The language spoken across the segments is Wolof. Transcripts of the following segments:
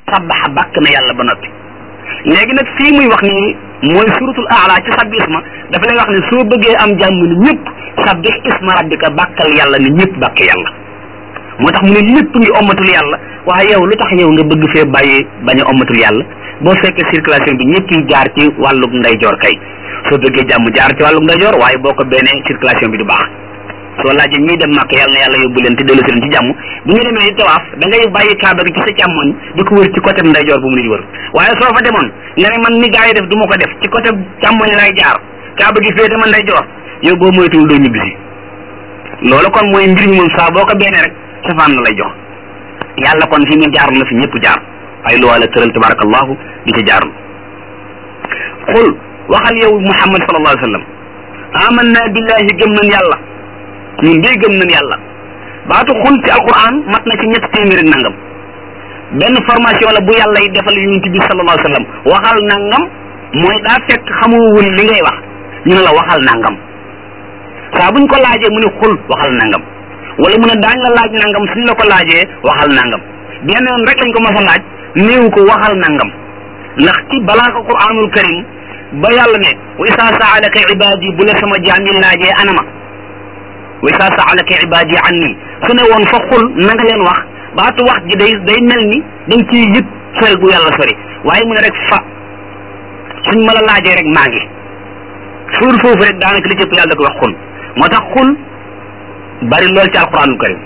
sabbaxa bàkk na yàlla ba noppi léegi nag fii muy wax nii mooy suratul aala ci sabbi isma dafa lay wax ne soo bëggee am jàmm ni ñëpp sabbix isma rabbika bàkkal yàlla ni ñëpp bàkk yàlla moo tax mu ne lépp ngi ommatul yàlla waaye yow lu tax yow nga bëgg fee bàyyi bañ a ommatul yàlla boo fekkee circulation bi ñëpp yi jaar ci wàllug ndeyjoor kay soo bëggee jàmm jaar ci wàllug ndeyjoor waaye boo ko benee circulation bi du baax soo laajee ñuy dem màkk yàlla na yàlla yóbbu leen te dellu si leen ci jàmm bu ñu demee di tawaaf da ngay bàyyi kaaba gi ci sa càmmoñ di ko wër ci côté ndeyjoor bu mu nit wër waaye soo fa demoon nga ne man ni gaa yi def du ma ko def ci côté càmmoñ lay jaar kaaba gi féete ma ndeyjoor yow boo moytuwul doo ñibbisi loolu kon mooy mbir mi moom saa boo ko benee rek safaan la lay jox yàlla kon fi mu jaar na fi ñëpp jaar ay luwaa la tëral tabarakallahu di ca jaarul xul waxal yow muhammad sallallahu alayhi wa sallam amanna billahi gëm nañ yàlla ñun de gëm nañ yàlla baatu xul ci alquran mat na ci ñett téeméeri nangam benn formation la bu yàlla yi defal yonent bi sallallahu alayhi wa sallam waxal nangam mooy daa fekk xamoo woon li ngay wax ñu ne la waxal nangam saa buñ ko laajee mu ne xul waxal nangam wala mu ne daañ la laaj nangam suñ la ko laajee waxal nangam benn yoon rek lañ ko mas a laaj néew ko waxal nangam ndax ci balaa ko quranul karim ba yàlla ne wa isa saalaka ibadi bu la sama jaam yi laajee anama wa isa saalaka ibadi anni su ne woon fa xul na nga leen wax baatu wax ji day day mel ni dañ ciy yëg sori bu yàlla sori waaye mu ne rek fa suñ ma la laajee rek maa ngi suur foofu rek daanaka li cëpp yàlla da ko wax xul moo tax xul bari lool ci alquranul karim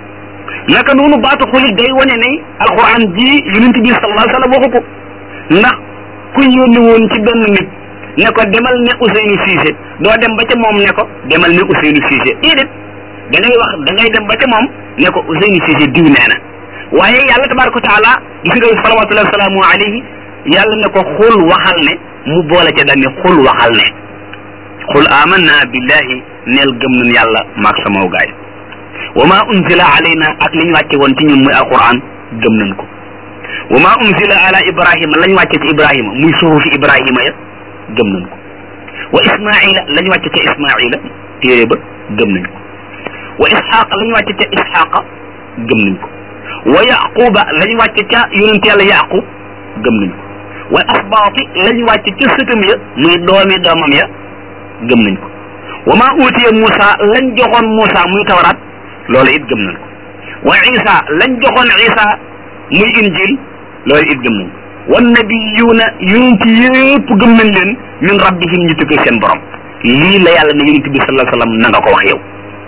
naka noonu baatu xulit day wane ne alquran ji yonent bi sallallahu alayhi wa sallam waxu ko ndax ku yónni woon ci benn nit ne ko demal ne Ousseynou Cissé doo dem ba ca moom ne ko demal ne Ousseynou Cissé déedéet da ngay wax da ngay dem ba ca moom ne ko Ousseynou Cissé diw nee na waaye yàlla tabaraka wa taala gis nga salawatullahi wa salaamu alayhi yàlla ne ko xul waxal ne mu boole ca dañ ne xul waxal ne xul amanna billahi neel gëm nañ yàlla maag sama gaay wa ma unzila alayna ak li ñu wàcce woon ci ñun muy alquran gëm nañ ko wa ma unzila ala ibrahima lañ wàcce ci ibrahima muy suhufi ibrahima ya gëm nañ ko wa ismaila lañ wàcce ca ismaila téere ba gëm nañ ko wa isxaqa lañ wàcce ca isxaqa gëm nañ ko wa yaquba lañ wàcce ca yonent yàlla yaqub gëm nañ ko wa asbaati lañ wàcce ca sëtam ya muy doomi doomam ya gëm nañ ko wa ma utiya Moussa lañ joxoon Moussa muy tawraat loolu it gëm nañ ko wa Isa lañ joxoon Isa muy injil loolu it gëm nañ ko wan nabiyuuna yonent yëpp gëm nañ leen min rabbihim ñu tukkee seen borom lii la yàlla ne yonent bi sallallahu alayhi wasallam na nga ko wax yow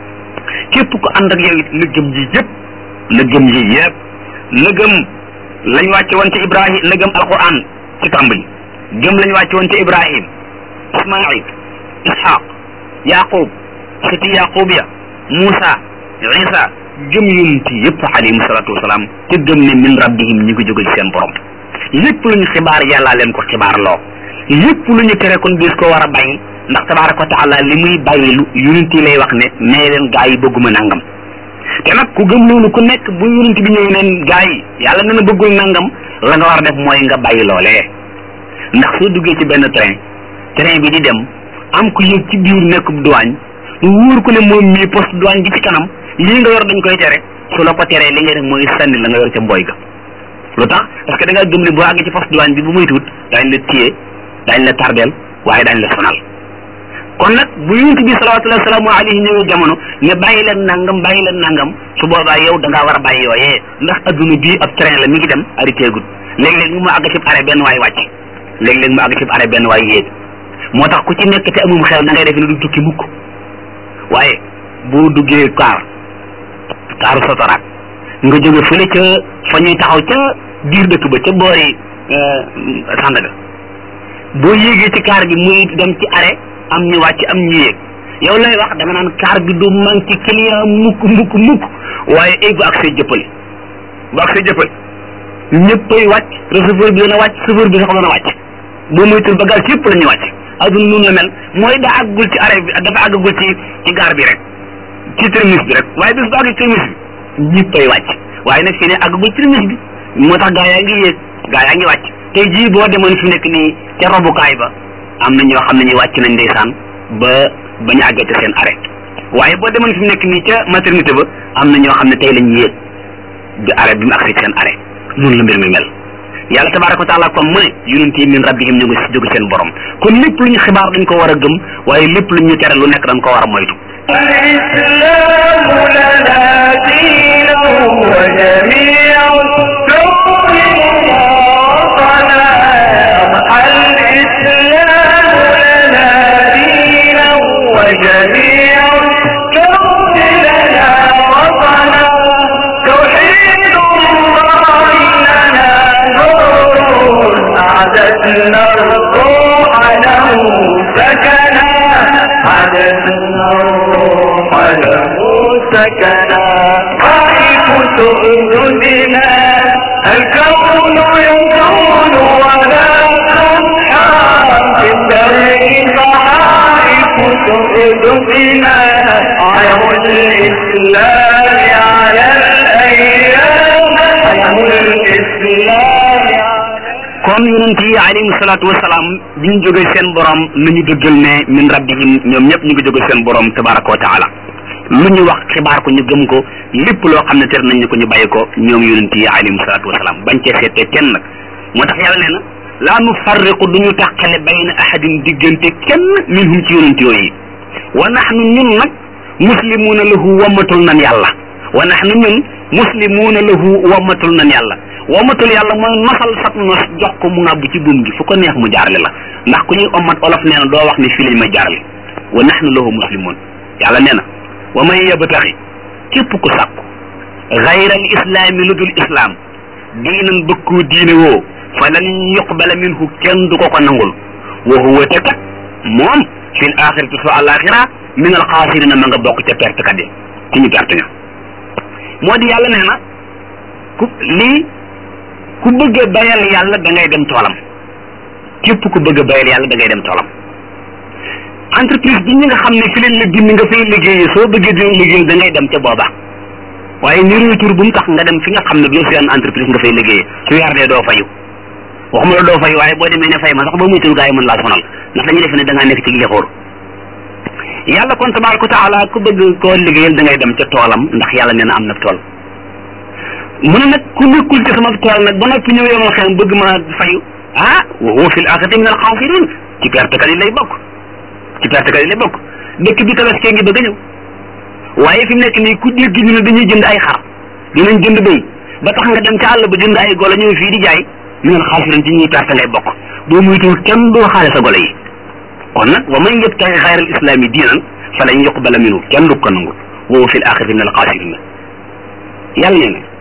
képp ko ànd ak yow it na gëm yi yëpp na gëm yi yëpp na gëm lañ wàcce woon ci Ibrahim na gëm alquran ci tàmbali gëm lañ wàcce woon ci Ibrahim Ismaïl Ishaq Yaqub sëti Yaqub ya Moussa Isa gëm yonent yëpp alayhim salaatu wasalaam te gëm ne min rabbihim ñu ngi jóge ci seen borom lépp lu ñu xibaar yàllaa leen ko xibaar loo lépp lu ñu tere kon bis ko war a bàyyi ndax tabaraka wa taala li muy bàyyi lu yonent yi lay wax ne nee leen gaa yi bëgguma nangam te nag ku gëm loolu ku nekk bu yonent bi ñëwee neen gaa yi yàlla nee na bëggul nangam la nga war a def mooy nga bàyyi loolee ndax soo duggee ci benn train train bi di dem am ku yëg ci biir nekkub douane mu wóor ko ne moom mii poste douane gi ci kanam lii nga yor dañ koy tere su la ko teree li nga def mooy sànni la nga yor ca mboy ga lu tax parce que da ngaa gëm ne boo àggee ci poste douane bi bu muy tuut daañ la téye daañ la tardeel waaye daañ la sonal kon nag bu yonent bi salawatullahi salaamu alayhi ñëwee jamono ne bàyyi leen nangam bàyyi leen nangam su boobaa yow da ngaa war a bàyyi yooyee ndax adduna bii ab train la mi ngi dem arrêté gud léeg-léeg mu àgg ci arrêt benn waay wàcc léeg-léeg mu àgg ci arrêt benn waay yéeg moo tax ku ci nekk te amum xel da ngay def ne du tukki mukk waaye boo duggee kaar kaaru sotoraat nga jóge fële ca fa ñuy taxaw ca biir dëkk ba ca boori Sandaga boo yéegee ci kaar bi muy dem ci arrêt am ñu wàcc am ñu yéeg yow lay wax da nga naan kaar bi du manqué client mukk mukk mukk waaye ay bu ak see jëppali bu ak see jëppali ñëppay wàcc receveur bi dana wàcc chauffeur bi sax dana wàcc boo moytul bagage yëpp la ñuy wàcc aduna noonu la mel mooy daa àggul ci arrêt bi dafa àggagul ci ci gaar bi rek ci terminus bi rek waaye bis bu àgg ci terminus bi ñëppay wàcc waaye nag fii ne àggagul terminus bi moo tax gaa yaa ngi yéeg gaa yaa ngi wàcc tey jii boo demoon fi nekk nii ca robukaay ba am na ñoo xam ne ñu wàcc nañ ndeysaan ba ba ñu àggee ca seen arrêt waaye boo demoon fi nekk nii ca maternité ba am na ñoo xam ne tey lañ yéeg bi arrêt bi mu àgg seen arrêt noonu la mbir mi mel yàlla tabaraka wa taala kon mu ne yonent yi min rabbihim ñu ngi si jóge seen borom kon lépp lu ñu xibaar dañ ko war a gëm waaye lépp lu ñu tere lu nekk dañ ko war a moytu الإسلام لنا دين وجميع الكون وطنا الإسلام لنا دين وجميع الكون لنا وطنا توحيد الله لنا نور أعددنا الروح له سكنا أعددنا الروح له سكنا خائف تؤذنا الكون يزول ولا تنحى في الدرب صحائف تؤذنا عيم الإسلام على الأيام عيم الإسلام على kon yonent yi alayhim salaatu wasalaam bi ñu jógee seen borom nañu dëggal ne min rabbihim ñoom ñëpp ñu ngi jógee seen borom tabaraka wa taala lu ñu wax xibaar ko ñu gëm ko lépp loo xam ne tere nañ ñu ko ñu bàyyi ko ñoom yonent yi alayhim salaatu wasalaam bañ cee seetee kenn nag moo tax yàlla nee na laa nu farriqu du ñu tàqale bayna ahadin diggante kenn minhum ci yonent yooyu wa nahnu ñun nag muslimuuna lahu wammatul nan yàlla wa nahnu ñun muslimuuna lahu wammatul nan yàlla wammatul yàlla mooy nosal sab nos jox ko mu ngàbb ci buum gi fu ko neex mu jaarale la ndax ku ñuy ommat olof nee na doo wax ne fii lañ may jaarale wa nahnu lahu muslimun yàlla nee na wa man yabtaxi képp ku sàkku gayra al islaami lu dul islaam diinan bëkku diine woo fa lan yuqbala minhu kenn du ko ko nangul wa huwa te kat moom fil axirati su alaxira min al xaasirina ma nga bokk ca perte kat yi ci ñu perte ña moo di yàlla nee na ku lii ku bëgg a bayal yàlla da ngay dem toolam képp ku bëgg a bayal yàlla da ngay dem toolam entreprise bi ñi nga xam ne fi leen la bind nga fay liggéeyee soo bëggee di liggéey da ngay dem ca booba waaye niru tur bu mu tax nga dem fi nga xam ne bi seen entreprise nga fay liggéeyee su weer dee doo fayu waxuma la doo fayu waaye boo demee ne fay ma sax ba muy tur gaa yi mën laa sonal ndax dañuy defe ne da ngaa nekk ci lixóor yàlla kon tabaraka wa taala ku bëgg koo liggéeyal da ngay dem ca toolam ndax yàlla nee na am na tool mu ne nag ku nekkul ci sama tool nag ba noppi ñëw yomal xel bëgg ma fayu ah wa huwa fil axirati min al xaasirin ci perte kat yi lay bokk ci perte kat yi lay bokk dëkk bi tabaskee ngi bëgg a ñëw waaye fi mu nekk nii ku dégg ñu ne dañuy jënd ay xar dinañ jënd béy ba tax nga dem ca àll ba jënd ay golo ñëw fii di jaay min al xaasirin ci ñuy perte ngay bokk boo muytul kenn doo xaale sa golo yi kon nag wa man yabtaxi xayra al islami diinan fa lan yuqbala minhu kenn du ko nangul wa huwa fil axirati min al xaasirin yàlla nee na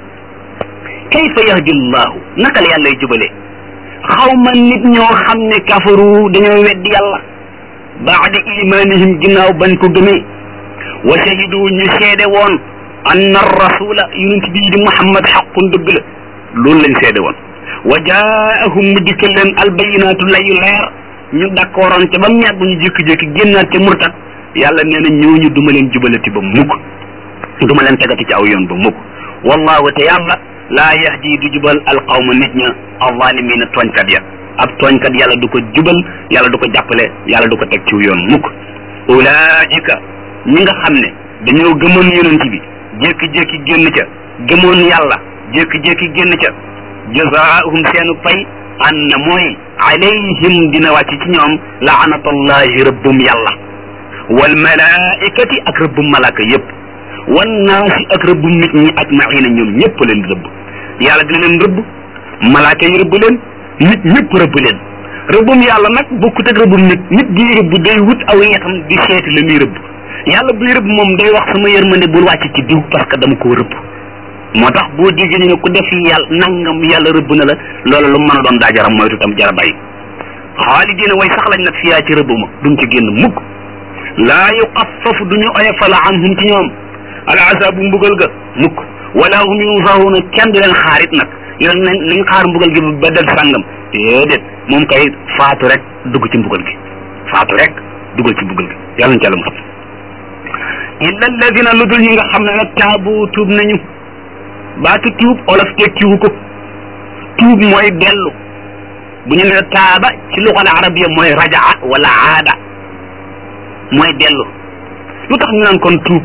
kayfa yahdi llahu naka la yàlla jubale xaw ma nit ñoo xam ne kafaru dañoo weddi yàlla baada imanihim ginnaaw bañ ko gëmee wa shahidu ñu seede woon anna rasula yonent bii di muhammad xaqun dëgg la loolu lañ seede woon wa jaahum mu dikkal leen albayinaatu layu leer ñu d'accordoon te ba mu yàgg ñu jékki-jékki génnaat te murtat yàlla nee na ñooñu duma leen jubalati ba mukk duma leen tegati ci aw yoon ba mukk wallahu te yàlla laa yahdi du jubal alqawma nit ña alzalimina tooñkat ya ab tooñkat yàlla du ko jubal yàlla du ko jàppale yàlla du ko teg ci yoon mukk ulaika ñi nga xam ne dañoo gëmoon yonent bi jékki-jékki génn ca gëmoon yàlla jékki-jékki génn ca jazaahum seenu pay an na mooy alayhim dina wàcc ci ñoom laanatullahi rëbbum yàlla wal malaikati ak rëbbum malaka yépp wan naasi ak rëbbum nit ñi ajmaina ñoom ñëpp leen rëbb yàlla dina leen rëbb malaaka yi rëbb leen nit ñëpp rëbb leen rëbbum yàlla nag bokkut ak rëbbum nit nit di rëbb day wut aw yetam di seeti la muy rëbb yàlla buy rëbb moom day wax sama yërmande bul wàcc ci diw parce que dama koo rëbb moo tax boo déggee ñu ne ku def yàlla nangam yàlla rëbb na la loolu lu mën a doon daa jara moytu tam jara bàyyi xaalidina way sax lañ nag fiyaa ci rëbb ma duñ ci génn mukk laa yuxaffafu duñu oyofal anhum ci ñoom al azabu mbugal ga mukk wala hum yunsaruuna kenn du leen xaarit nag yoon nañ nañ xaar mbugal gi ba del sàngam déedéet moom kay faatu rek dugg ci mbugal gi faatu rek duggal ci mbugal gi yàlla nañ ci àlla musal illa alladina lu dul ñi nga xam ne nag taabu tuub nañu baatu tuub olof tekkiwu ko tuub mooy dellu bu ñu ne taaba ci luxal arabiya mooy rajaa wala aada mooy dellu lu tax ñu naan kon tuub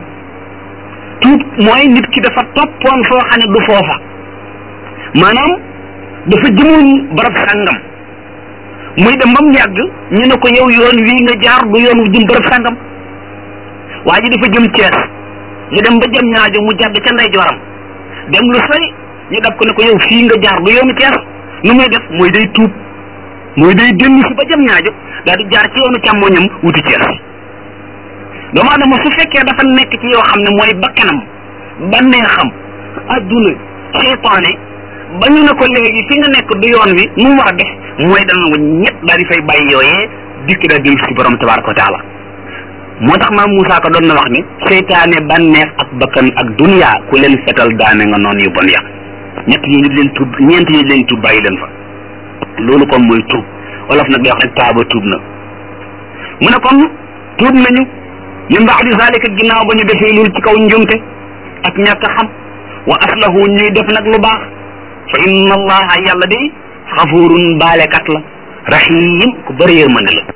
tuub mooy nit ki dafa toppoon foo xam ne du foofa maanaam dafa jëmoon barab sàngam muy dem ba mu yàgg ñu ne ko yow yoon wii nga jaar du yoon wu jëm barab sàngam waa ji dafa jëm Cees ñu dem ba jëm ñaajo mu jàdd ca ndeyjooram dem lu sori ñu dab ko ne ko yow fii nga jaar du yoonu Cees nu muy def mooy day tuub mooy day dellu si ba jëm ñaajo daal di jaar ci yoonu càmmoñam wuti Cees doomu aadama su fekkee dafa nekk ci yoo xam ne mooy bakkanam bànneexam adduna seytaane ba ñu ne ko léegi fi nga nekk du yoon wi mu war a def mooy dana ko ñett daal di fay bàyyi yooyee dikk daal di si borom tabaraka wa taala moo tax maam Moussa ko doon na wax ni seytaane bànneex ak bakkan ak dunya ku leen fetal daane nga noonu yu bon ya ñett yi ñu leen tuub ñeent yi leen tuub bàyyi leen fa loolu kon mooy tuub wolof nag day wax rek taaba tuub na mu ne kon tuub nañu min baadi zalika ginnaaw ba ñu defee loolu ci kaw njumte ak ñàkk xam wa aslahu ñuy def nag lu baax fa inna allaha yàlla day xafurun baalekat la rahim ku bëri yërmande la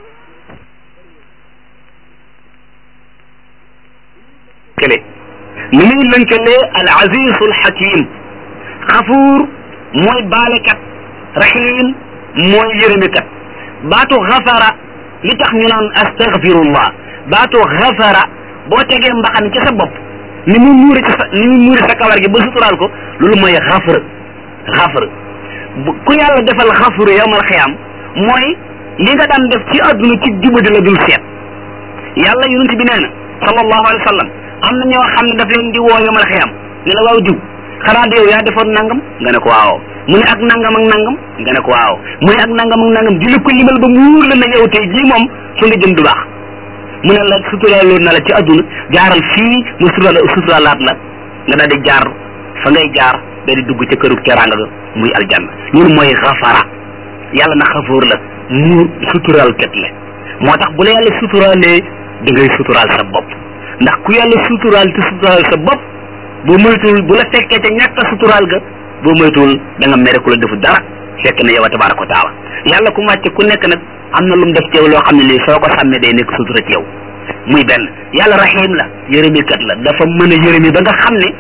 kele ni muy lënkalee al azizu al hakim xafuur mooy baalekat rahim mooy yërëmekat baatu xafara li tax ñu naan astaghfirullah baatu xafara boo tegee mbaxan ci sa bopp ni mu muuri ci sa ni mu muuri sa kawar gi ba suturaal ko loolu mooy xafar xafar ku yàlla defal xafuru yawmal xiyaam mooy li nga daan def ci àdduna ci jubadi la dul seet yàlla yonent bi nee na sallallahu alayhi wa sallam am na ñoo xam ne daf leen di woo yawmal xiyaam ne la waaw diw xanaa de yow yaa defoon nangam nga ne ko waaw mu ne ak nangam ak nangam nga ne ko waaw mu ne ak nangam ak nangam di la ko limal ba muur la na yow tey jii moom fu nga jëm du baax mu ne la suturaaloon na la ci àdduna jaaral fii mu sutura suturaalaat la nga daal di jaar fa ngay jaar da di dugg ca kërug teraanga ga muy aljanna loolu mooy xafara yàlla na xafoor la mu suturaal kat la moo tax bu la yàlla suturaalee da ngay suturaal sa bopp ndax ku yàlla suturaal te suturaal sa bopp boo moytuwul bu la fekkee ca ñàkk a suturaal ga boo moytuwul da nga mere ku la defu dara fekk na yow a tabaaraka wa taala yàlla ku wàcce ku nekk nag am na lu mu def ci yow loo xam ne lii soo ko sàmmee day nekk sutura ci yow muy benn yàlla rahim la yërëmikat la dafa mën a yërëmi ba nga xam ne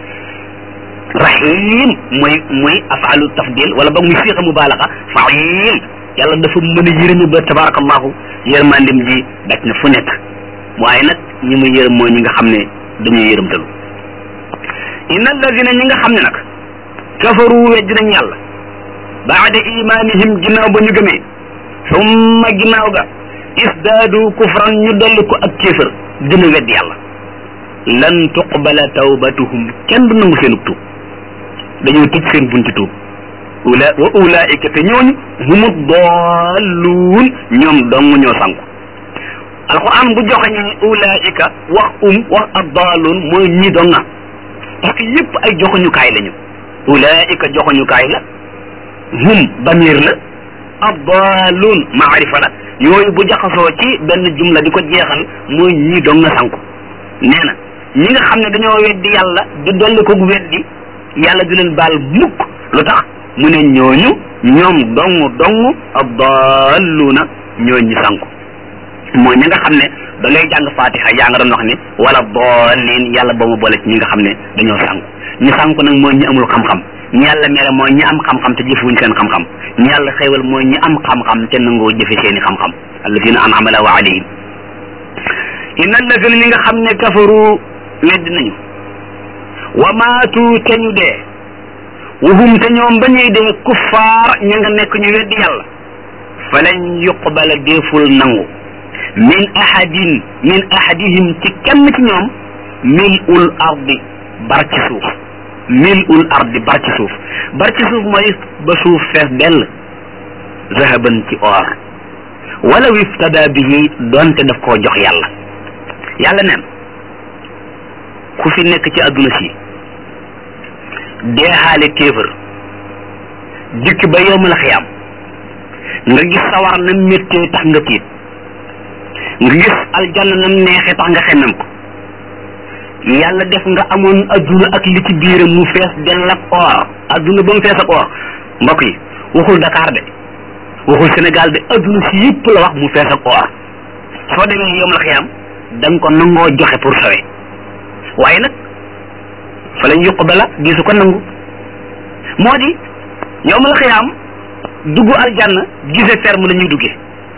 rahim mooy mooy afalu tafdil wala ba muy siixa mubaalaxa fail yàlla dafa mën a yërëmi ba tabarakallahu yërmandim ji daj na fu nekk waaye nag ñi muy yërëm mooy ñi nga xam ne dañuy yërëmtalu inna alladina ñi nga xam ne nag kafaru wejj nañ yàlla baada imanihim ginnaaw ba ñu gëmee summa ginnaaw ga isdaadu kufran ñu dolli ko ak kéefër gën a wedd yàlla lan tuqbala tawbatuhum kenn du nangu seen tuub dañoo tëj seen bunti tuub ula wa ulaika te ñooñu humu dalluun ñoom dong ñoo sanku alquran bu joxañee ulaika wax um wax addaaluun mooy ñi donga parce que yëpp ay joxuñukaay lañu ulaika joxuñukaay la hum damir la addaaluun maarifa la yooyu bu jaxasoo ci benn jumla di ko jeexal mooy ñi dong nga sanku nee na ñi nga xam ne dañoo weddi yàlla di dolli ko weddi yàlla du leen baal mukk lu tax mu ne ñooñu ñoom dong dong addaaluuna ñooñ ñi sanku mooy ñi nga xam ne da ngay jàng fatiha yaa nga doon wax ni wala daalin yàlla ba mu boole ci ñi nga xam ne dañoo sanku ñi sanku nag mooy ñi amul xam-xam ñi yàlla mere mooy ñi am xam-xam te jëfewuñ seen xam-xam ñi yàlla xéewal mooy ñi am xam-xam te nangoo jëfe seeni xam-xam alladina an'ama Allahu alayhim inna alladina ñi nga xam ne kafaru wedd nañu wa maatu te ñu dee wahum te ñoom ba ñuy dee kuffaar ña nga nekk ñu weddi yàlla falan yuqbala deeful nangu min ahadin min ahadihim ci kenn ci ñoom mil ul ardi bar ci suuf mil ul ardi bar ci suuf bar ci suuf mooy ba suuf fees dell zahaban ci or wala wiftada bihi doonte daf koo jox yàlla yàlla neen ku fi nekk ci adduna si deexaale kéefër dikk ba yowmal xiyaam nga gis sawar na méttee tax nga tiit nga gis aljanna nam neexee tax nga xemmem ko yàlla def nga amoon adduna ak li ci biiram mu fees dell ak or adduna ba mu fees ak or mbokk yi waxul Dakar de waxul Sénégal de adduna si yëpp la wax mu fees ak or soo demee yowmal xiyaam da nga ko nangoo joxe pour sawe waaye nag fa lañ yuqbala gisu ko nangu moo di yowmal xiyaam dugg aljanna gise ferme la ñuy duggee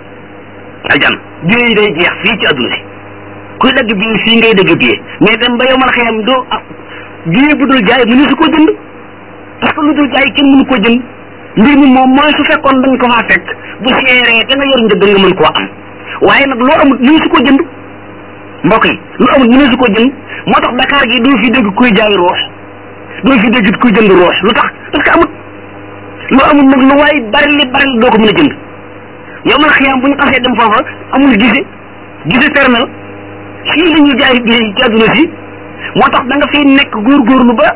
aljanna biye yi day jeex fii ci adduna si kuy dagg biye fii ngay dagg biye mais dem ba yow man xëyam doo ah biye bu dul jaay mënu su koo jënd parce que lu dul jaay kenn mënu koo jënd mbir mi moom mooy su fekkoon dañ ko faa fekk bu seeree te nga yor njëg nga mën koo am waaye nag loo amul mënu su koo jënd mbokk yi lu amul mënu su koo jënd moo tax Dakar gi doo fi dégg kuy jaay ruux doo fi dégg kuy jënd ruux lu tax parce que amut lu amul nag lu waay bari li bari li doo ko mën a jënd yow man xiyaam bu ñu xasee dem foofa amul gise gise ferme la fii la ñuy jaay bi ci àdduna si moo tax da nga fiy nekk góorgóorlu ba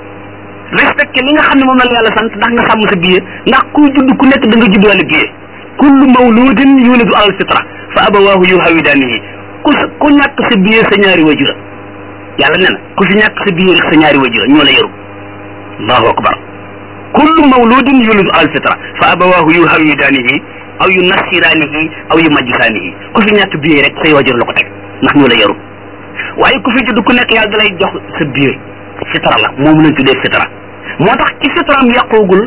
respecté li nga xam ne moom la la yàlla sant ndax nga sàmm sa biir ndax kuy judd ku nekk da nga juddwaale biir kullu mawludin yuladu alal fitra fa abawaahu yuhawidaanihi ku sa ku ñàkk sa biir sa ñaari wajura yàlla nee na ku fi ñàkk sa biir rek sa ñaari wajura ñoo la yaru allahu akbar kullu mawludin yuladu alal fitra fa abawaahu yuhawidaanihi aw yu nasiraanihi aw yu majjisaanihi ku fi ñàkk biir rek say wajur la ko teg ndax ñoo la yaru waaye ku fi judd ku nekk yàlla dalay jox sa biir fitra la moom lañ tuddee fitra moo tax ci fitraam yàqoogul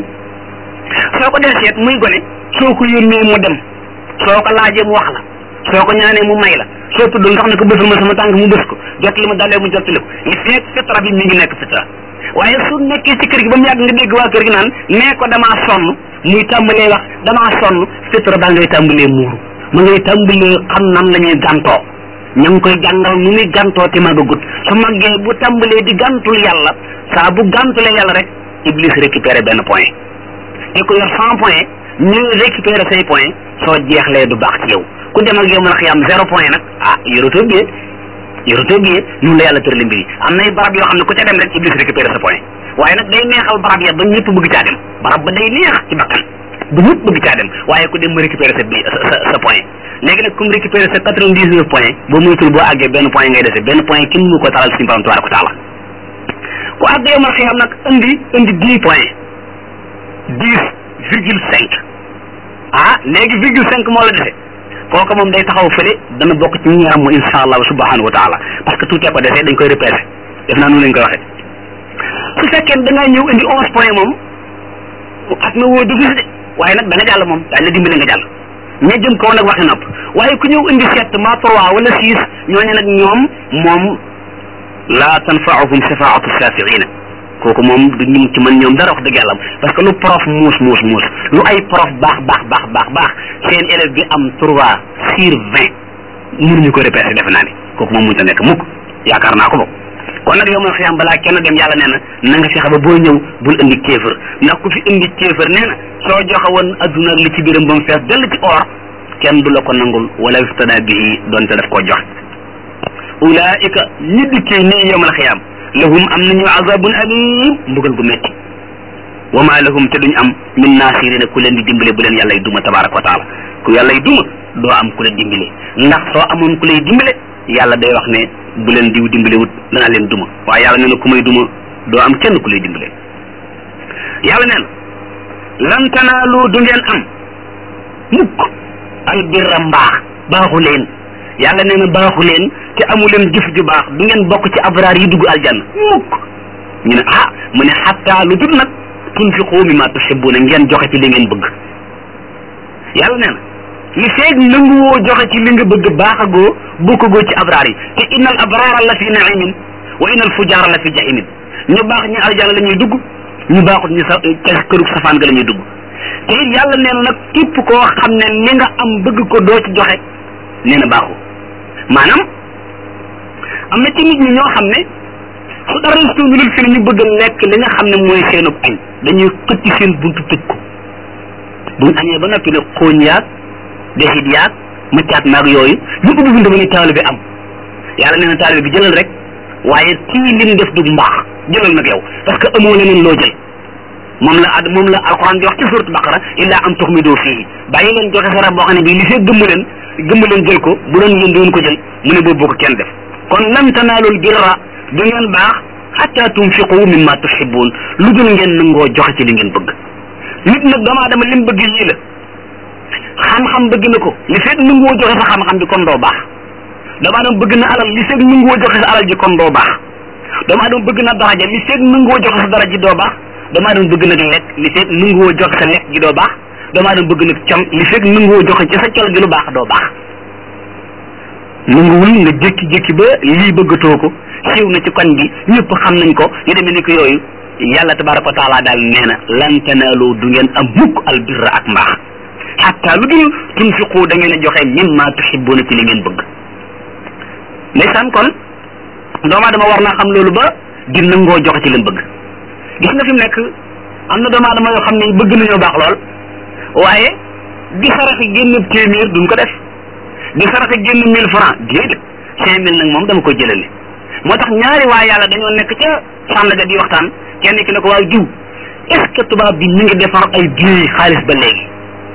soo ko dee seet muy gone soo ko yónnee mu dem soo ko laajee mu wax la soo ko ñaanee mu may la soo tuddul nga xam ne ko bësal ma sama tànk mu bës ko jot li ma dalee mu jot li ko li feeg fitra bi mi ngi nekk fitra waaye su nekkee ci kër gi ba mu yàgg nga dégg waa kër gi naan nee ko damaa sonn muy tàmbalee wax damaa sonn fitra baa ngay tàmbalee muuru ma ngay tàmbalee xam nan la ñuy gàntoo ña ngi koy jàngal nu muy gàntoo te màggagut su màggee bu tàmbalee di gàntul yàlla saa bu gàntulee yàlla rek iblis récupéré benn point te ku yor cent point ñu récupéré say point soo jeexlee du baax ci yow ku dem ak yow mën a xiyam zéro point nag ah yorotoo biyee yorotoo biyee noonu la yàlla tërali mbir yi am nay barab yoo xam ne ku ca dem rek iblis récupéré sa point waaye nag day neexal barab ya ba ñëpp bëgg caa dem barab ba day neex ci bakkan ba ñëpp bëgg caa dem waaye ku dem ma récupéré sa bi sa sa point léegi nag comme récupéré sa quatre vingt dix neuf point boo moytul boo àggee benn point ngay dese benn point kenn mu ko talal suñu borom tabaraka wa taala ku àgg yow ma xiyam nag indi indi dix point dix virgule cinq ah léegi virgule cinq moo la dese kooku moom day taxaw fële dana bokk ci ñi am insha allah subhanahu wa taala parce que tuutee ko desee dañ koy repêché def naa noonu lañ koy waxee su fekkee da ngaa ñëw indi onze point moom at na woo dugg si de waaye nag da nga jàll moom daañu la dimbale nga jàll ña jëm kaw nag waxi nopp waaye ku ñëw indi sept ma trois wala six ñooñu nag ñoom moom la tanfaahum shafaatu shafiina kooku moom du ñu ci mën ñoom dara wax dëgg yàlla parce que lu prof muus muus muus lu ay prof baax baax baax baax baax seen élève bi am trois sur vingt mënuñu ko repêché defe naa ni kooku moom mënta nekk mukk yaakaar naa ko bokk kon nag yow ma xiyam balaa kenn dem yàlla nee na na nga fexe ba boo ñëw bul indi kéefër ndax ku fi indi kéefër nee na soo joxe woon adduna ak li ci biiram ba mu fees dell ci or kenn du la ko nangul wala iftada bihi doonte daf koo jox ulaika ñi dikkee nii yow ma xiyam lahum am nañu azabun alim mbugal gu metti wa ma lahum te duñ am min nasirina ku leen di dimbale bu leen yàlla y duma tabaraka wa taala ku yàlla y duma doo am ku la dimbale ndax soo amoon ku lay dimbale yàlla day wax ne bu leen diw dimbale wut danaa leen duma waaye yàlla nee na ku may duma doo am kenn ku lay dimbale yàlla nee na lan tanaalu du ngeen am mukk al birra mbaax baaxu leen yàlla nee na baaxu leen te amu leen jëf ju baax du ngeen bokk ci abraar yi dugg aljanna mukk ñu ne ah mu ne xatta lu dul nag tunfiqu mimma tuhibbuna ngeen joxe ci li ngeen bëgg yàlla nee na li feeg nanguwoo joxe ci li nga bëgg baaxagoo bokkagoo ci abraar yi te innal abraara la fi naimin wa innal fujaara la fi jahimin ñu baax ñi aljanna la ñuy dugg ñu baaxut ñu sa ca kërug safaan ga la ñuy dugg te it yàlla nee na nag képp koo xam ne li nga am bëgg ko doo ci joxe nee na baaxu maanaam am na ci nit ñi ñoo xam ne su dara suunulul fi ne ñu bëgg a lekk li nga xam ne mooy seenub añ dañuy xëcc seen buntu tëj ko buñ añee ba noppi ne xooñ yaag desit yaag mëccaat maag yooyu ñu ubbi buntu ba ne taalibe bi am yàlla nee na taalibe bi jëlal rek waaye kii lim def du mbaax jëlal nag yow parce que amoo leneen loo jël moom la ad moom la alquran di wax ci surat baqara illa an tuxmidu fii bàyyi leen joxe sarax boo xam ne bii li fee gëmm leen gëmm leen jël ko bu doon yéen doon ko jël mu ne boobu ko kenn def kon lan tanaalul birra du ngeen baax xatta tunfiqu mimma tuhibbun lu dul ngeen nangoo joxe ci li ngeen bëgg nit nag dama dama lim bëgg yii la xam-xam bëgg na ko li fekk nangoo joxe sa xam-xam bi kon doo baax dama dama bëgg na alal li fekk nangoo joxe sa alal ji kon doo baax dama dama bëgg na daraja li fekk nangoo joxe sa daraja ji doo baax dama dama bëgg nag lekk li fekk nangoo joxe sa lekk ji doo baax doomu aadama bëgg nag col li fekk nangoo joxe ci sa col gi lu baax doo baax nanguwul nga jékki-jékki ba lii bëggatoo ko siiw na ci koñ bi ñëpp xam nañ ko yu demee ni ko yooyu yàlla tabaraka wa taala daal nee na lan tanaalu du ngeen am mukk albirra ak mbaax xatta lu dul tunfiqu da ngeen a joxe mimma tuhibbuna ci li ngeen bëgg ndeysaan kon doomu aadama war naa xam loolu ba di nangoo joxe ci leen bëgg gis nga fi mu nekk am na doomu aadama yoo xam ne bëgg nañoo baax lool waaye di saraxe génn téeméer duñ ko def di saraxe génn mille franc déedéet cinq mille nag moom dama koy jëlale moo tax ñaari waa yàlla dañoo nekk ca sànnaga di waxtaan kenn ki ne ko waaw diw est ce que tubaab bi mi ngi defar ay billets xaalis ba léegi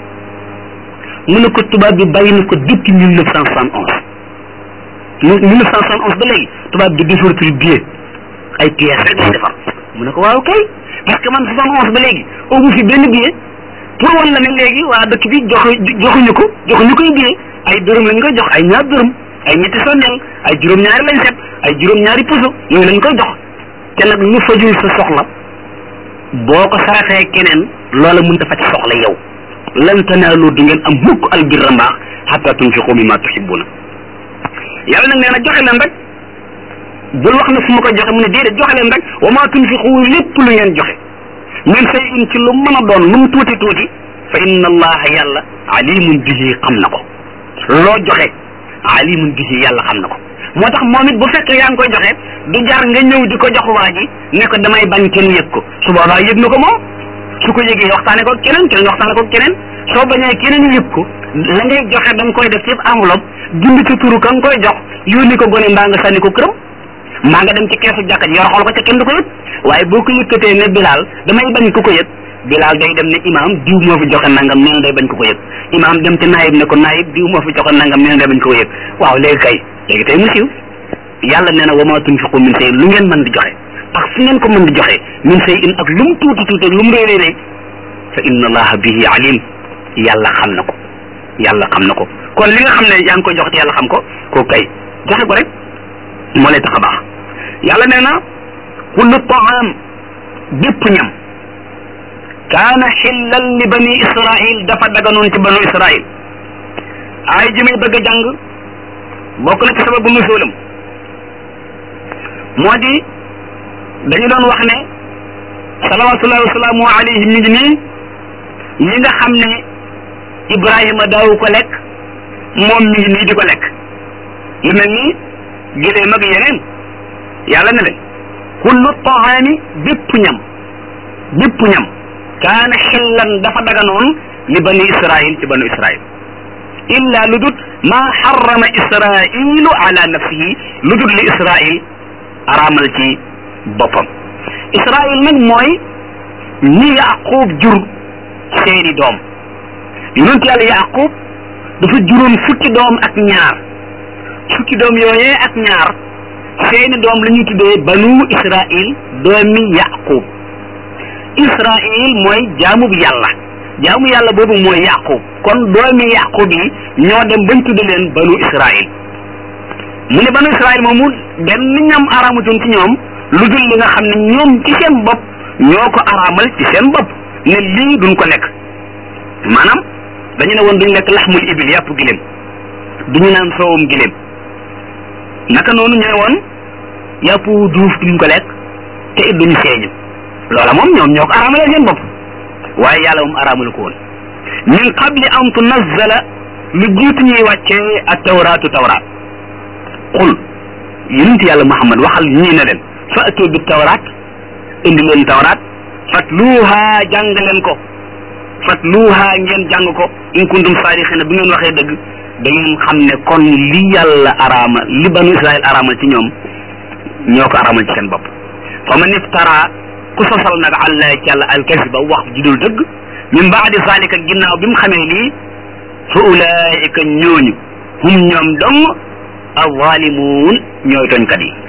mu ne ko tubaab bi bàyyi na ko depuis mille neuf cent soixante onze mille neuf cent soixante onze ba léegi tubaab bi defaratul billet ay pièces rek lay defar mu ne ko waaw kay parce que man soixante onze ba léegi amu fi benn billet pour wan la ne léegi waa dëkk bi joxu joxuñu ko joxuñu koy billet ay dërëm lañ koy jox ay ñaar dërëm ay ñetti sondeel ay juróom-ñaari lañ set ay juróom-ñaari puso yooyu lañ koy jox te nag lu fajul sa soxla boo ko saraxee keneen loola mënta faj soxla yow lan tanaalu du ngeen am mukk albirra mbaax xatta tunfiqu mimma tuhibbuna yàlla nag nee na joxe leen rek bul wax ne su ma koy joxe mu ne déedéet joxe leen rek wa ma tunfiqu lépp lu ngeen joxe min say in ci lu mën a doon lu mu tuuti tuuti fa inna allaha yàlla alimun bihi xam na ko loo joxe alimun bihi yàlla xam na ko moo tax moom it bu fekkee yaa ngi koy joxe du jar nga ñëw di ko jox waa ji ne ko damay bañ kenn yëg ko su boobaa yëg na ko moom su ko yëgee waxtaane ko keneen keneen waxtaane ko keneen soo bañee keneen yëg ko la ngay joxe da nga koy def ci enveloppe bind ci turu ka nga koy jox yónni ko gone mbaa nga sànni ko këram mbaa nga dem ci keesu jàkka ji yor xool ko ca kenn du ko yëg waaye boo ko yëkkatee ne bilaal damay bañ ku ko yëg bilaal day dem ne imaam diw moo fi joxe nangam nee na day bañ ku ko yëg imaam dem ci naayib ne ko naayib diw moo fi joxe nangam nee na day bañ ku ko yëg waaw léegi kay léegi tey mu siiw yàlla nee na wa ma tunfiqu min shay lu ngeen mën di joxe ak fu ngeen ko mën di joxe min shay in ak lu mu tuuti tuuti ak lu mu réy réy fa inna allaha bihi alim yàlla xam na ko yàlla xam na ko kon li nga xam ne yaa ngi koy jox te yàlla xam ko ko kay joxe ko rek moo lay tax a baax yàlla nee na kullu taam bépp ñam kaana xillan li bani israil dafa daganoon ci banu israil ay ji may bëgg a jàng bokk na ci sababu nuzulam moo di dañu doon wax ne salawatullahi wasalaamu alayhi mi ngi nii yi nga xam ne ibrahima daawu ko lekk moom mi ngi nii di ko lekk lu mel ni giléem ak yeneen yàlla ne leen kullu taami bépp ñam bépp ñam kaana xillan dafa daganoon li bani israil ci banu israil illa lu dut maa xarama israilu ala nafsihi lu dut li israil araamal ci boppam israil nag mooy ñi yaqub jur seeni doom yonent yàlla yaqub dafa juróon fukki doom ak ñaar fukki doom yooyee ak ñaar seeni doom la ñuy tuddee banu israil doomi yaqub israil mooy jaamu bi yàlla jaamu yàlla boobu mooy yaqub kon doomi yaqub yi ñoo dem bañ tudde leen banu israil mu ne banu israil moomu benn ñam araamutoon ci ñoom lu dul li nga xam ne ñoom ci seen bopp ñoo ko araamal ci seen bopp ne lii duñ ko lekk maanaam dañu ne woon duñ lekk laxmul ibil yàpp giléem duñu naan soowum giléem naka noonu ñu ne woon yàpp duuf duñ ko lekk te it duñu seeñu loola moom ñoom ñoo ko araamalee seen bopp waaye yàlla moom araamalu ko woon min qabli an tunazzala lu jiitu ñuy wàccee ak tawraatu tawraat qul yonent yàlla muhammad waxal ñii ne leen fa'tu bi tawraat indi leen tawraat fatluuha jàng leen ko fatluuha ngeen jàng ko in kuntum saadiqina bu ngeen waxee dëgg da ngeen xam ne kon li yàlla araama li banu israil araamal ci ñoom ñoo ko araamal ci seen bopp fa man iftara ku sosal nag àlla ci yàlla alkasiba wax ju dul dëgg min baadi zalika ginnaaw bi mu xamee lii fa ulaika ñooñu hum ñoom dong alzalimuun ñooy tooñkat yi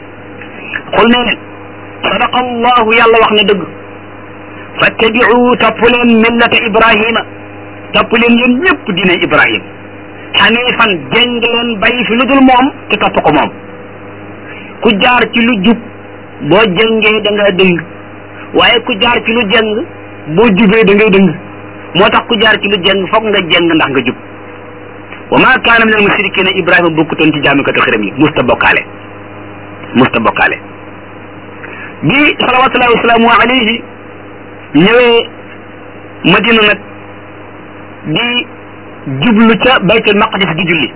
xul ne leen sadaqa allahu yàlla wax na dëgg fattabiu topp leen millata ibrahima topp leen yéen ñëpp diine ibrahim xanifan jeng leen bàyyi fi lu dul moom te topp ko moom ku jaar ci lu jub boo jengee da nga dëng waaye ku jaar ci lu jeng boo jubee da ngay dëng moo tax ku jaar ci lu jeng foog nga jeng ndax nga jub wa ma kaana min al mushrikina ibrahima bokkutoon ci jaamikatu xërëm yi musta bokkaale musta bokkaale bi salawatullahi wasalaamu alayhi ñëwee madina nag di jublu ca baytul maqdis di julli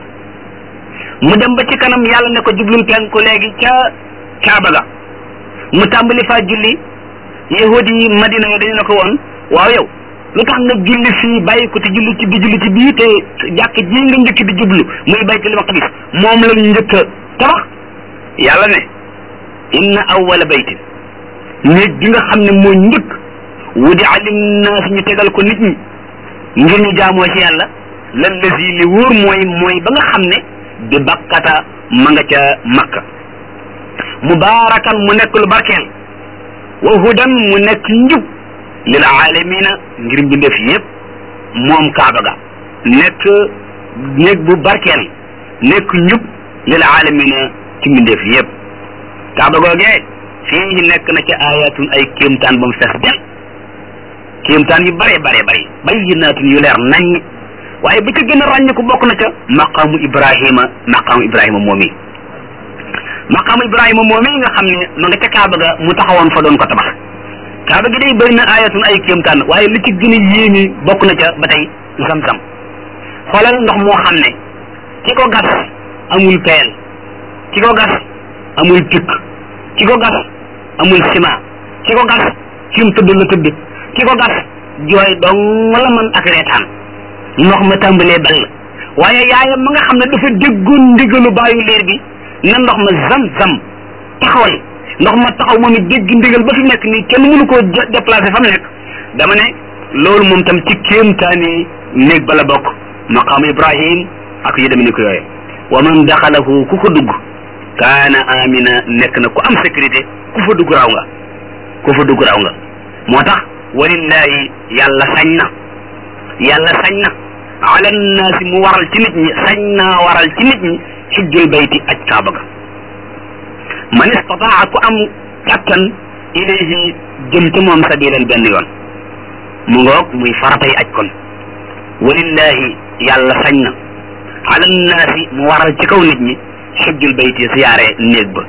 mu dem ba ci kanam yàlla ne ko jublul penku léegi ca kaaba ga mu tàmbali faa julli yahudi yi madina yo dañu ne ko woon waaw yow lu tax nga julli fii bàyyi ko te julli ci di julli ci bii te jàkk ji nga njëkk di jublu muy baytul maqdis moom lañ njëkk a tabax yàlla ne inna awwala baytin néeg bi nga xam ne moo njëkk wudi alinnaas ñu tegal ko nit ñi ngir ñu jaamoo ci yàlla lan lazi li wóor mooy mooy ba nga xam ne bi bakkata ma nga ca makka mubaarakan mu nekk lu barkeel wa hudan mu nekk njub lil aalamina ngir mbindeef yépp moom kaaba ga nekk néeg bu barkeel nekk njub lil aalamina ci mbindeef yépp kaaba googee fii nekk na ca ayatun ay kéemtaan ba mu fees del kéemtaan yu bare bare bare bayyinaatun yu leer nañ waaye bi ca gën a ràññeeku bokk na ca maqaamu ibrahima maqaamu ibrahima moom yi maqaamu ibrahima moom yi nga xam ne ma nga ca kaaba ga mu taxawoon fa doon ko tabax kaaba gi day bëri na ayatun ay kéemtaan waaye li ci gën a yéemi bokk na ca ba tey zam-zam xoolal ndox moo xam ne ki ko gas amul peel ki ko gas amul pikk ki ko gas amul ciment ki ko gas fi mu tëdd la tëdd ki ko gas jooy dong la man ak reetaan ndox ma tàmbalee ball waaye yaayam ma nga xam ne dafa déggoon ndigalu baayu leer bi na ndox ma zam-zam taxawal ndox ma taxaw moom it dégg ndigal ba fi nekk nii kenn mënu koo déplacé fa mu nekk dama ne loolu moom tam ci kéemtaani néeg ba la bokk maqaamu ibrahim ak yu demee ni ko yooye wa man daxalahu ku ko dugg kaana amina nekk na ku am sécurité ku fa dugg raw nga ku fa dugg raw nga moo tax walillahi yàlla sañ na yàlla sañ na ala nnaasi mu waral ci nit ñi sañ naa waral ci nit ñi xijjul bayti aj kaaba ga man istataa ku am kattan ilayhi jëm ci moom sabilan benn yoon mu ngoog muy faratay aj kon walillahi yàlla sañ na ala nnaasi mu waral ci kaw nit ñi xijjul bayti siyaare néeg ba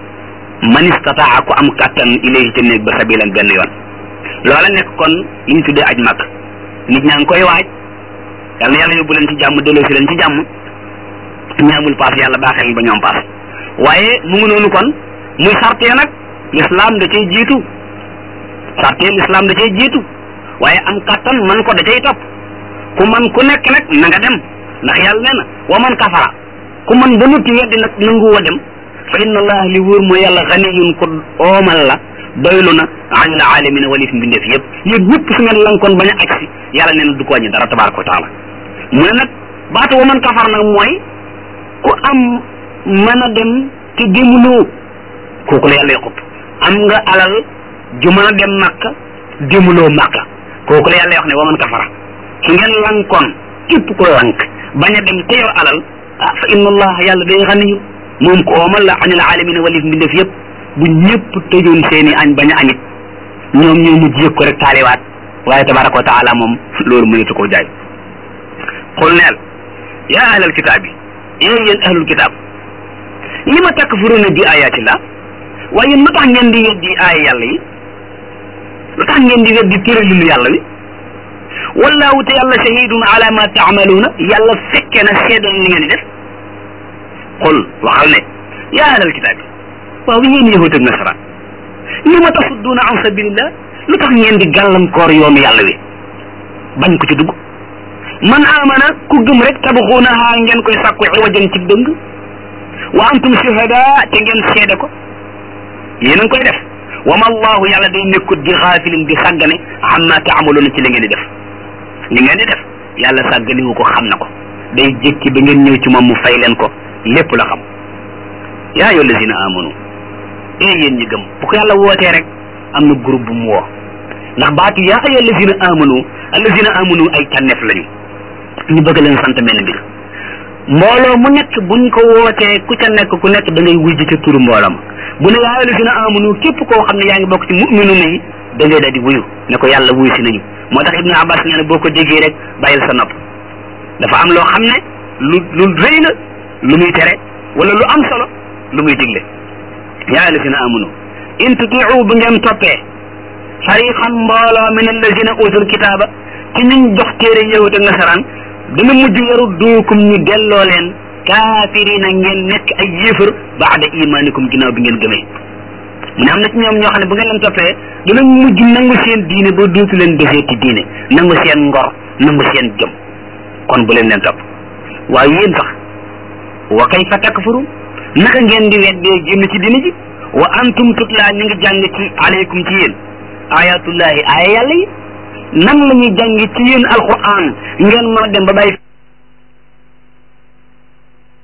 man istataa ku am kattan ilayhi ci néeg ba sabilan benn yoon loola nekk kon li ñu tuddee aj mag nit ñaa ngi koy waaj yal na yàlla yóbbu leen ci jàmm delloo si leen ci jàmm ñi amul paas yàlla baaxee leen ba ñoom paas waaye mu ngi noonu kon muy sartee nag l'islam da cay jiitu sartee l'islam da cay jiitu waaye am kattan man ko da cay topp ku man ku nekk nag na nga dem ndax yàlla nee na wa man kafara ku man ba noppi weddi nag nangu woo dem fa inna allah li wóor mooy yàlla xaniyun ko oomal la doylu na anil alamina walif mbindeef yëpp yéen ñëpp su ngeen lankoon bañ a agsi yàlla nee na du ko wàññi dara tabaraka wa taala mu ne nag baatu wa man kafar nag mooy ku am mën a dem te demuloo kooku la yàlla yoxut am nga alal ju mën a dem makka demuloo makka kooku la yàlla wax ne wa man kafara su ngeen lankoon képp ku lank bañ a dem te yor alal ah fa inna allah yàlla day xaniyu moom ko oomal la anil alamina walif mbindeef yëpp bu ñëpp tëjoon seeni añ bañ a añit ñoom ñoo mujj yëg ko rek taaliwaat waaye tabaraka wa taala moom loolu mënatu koo jaay xul neel yaa ahlal kitaab yi yéen yéen ahlul kitaab li ma takfuruna bi ayatillah waaye yéen lu tax ngeen di weddi aaya yàlla yi lu tax ngeen di weddi tëralinu yàlla wi wallahu te yàlla shahidun ala ma taamaluuna yàlla fekke na seedal li ngeen di def xul waxal ne yaa ahlal kitaab yi waaw yéen yahud ak nasaraan li ma tasudduuna an sabilillah lu tax ngeen di gàllankoor yoonu yàlla wi bañ ko ci dugg man amana ku gëm rek tabxuunaha ngeen koy sàkku iwajan ci dëng wa antum shuhada te ngeen seede ko yéen a ngi koy def wa ma allahu yàlla day nekkut di xaafilin di sàggane amma taamaluuna ci li ngeen di def li ngeen di def yàlla sàgganiwu ko xam na ko day jékki ba ngeen ñëw ci moom mu fay leen ko lépp la xam yaa ayyuha allazina amanu ee yéen ñi gëm bu ko yàlla wootee rek am na groupe bu mu woo ndax baatu yaa ayyuha allazina amanu allazina amanu ay tànneef lañu ñu bëgg leen sant benn mbir mbooloo mu nekk buñ ko wootee ku ca nekk ku nekk da ngay wujj ca turu mbooloo ma bu ne yaa ayyuha allazina amanu képp koo xam ne yaa ngi bokk ci mu'minuna yi da ngay daal di wuyu ne ko yàlla wuyu si nañu moo tax ibnu abbas nee na boo ko déggee rek bàyyil sa nopp dafa am loo xam ne lu lu rëy la lu muy tere wala lu am solo lu muy digle yaa alladina amanu in tutiu bu ngeen toppee fariqan mbooloo min alladina utul kitaaba ci ñuñ jox téere yahud ak nasaraan dina mujj yaru duukum ñu delloo leen kaafirina ngeen nekk ay yéefar baada imanikum ginnaaw bi ngeen gëmee mu ne am na ci ñoom ñoo xam ne bu ngeen leen toppee dina mujj nangu seen diine ba dootu leen defee ci diine nangu seen ngor nangu seen jëm kon bu leen leen topp waaye yéen sax wa kayfa takfuru naka ngeen di weddee génn ci diine ji wa antum tutla ñu ngi jàng ci aleykum ci yéen ayatullahi aaya yàlla yi nan la ñuy jàng ci yéen alquran ngeen mën a dem ba bàyyi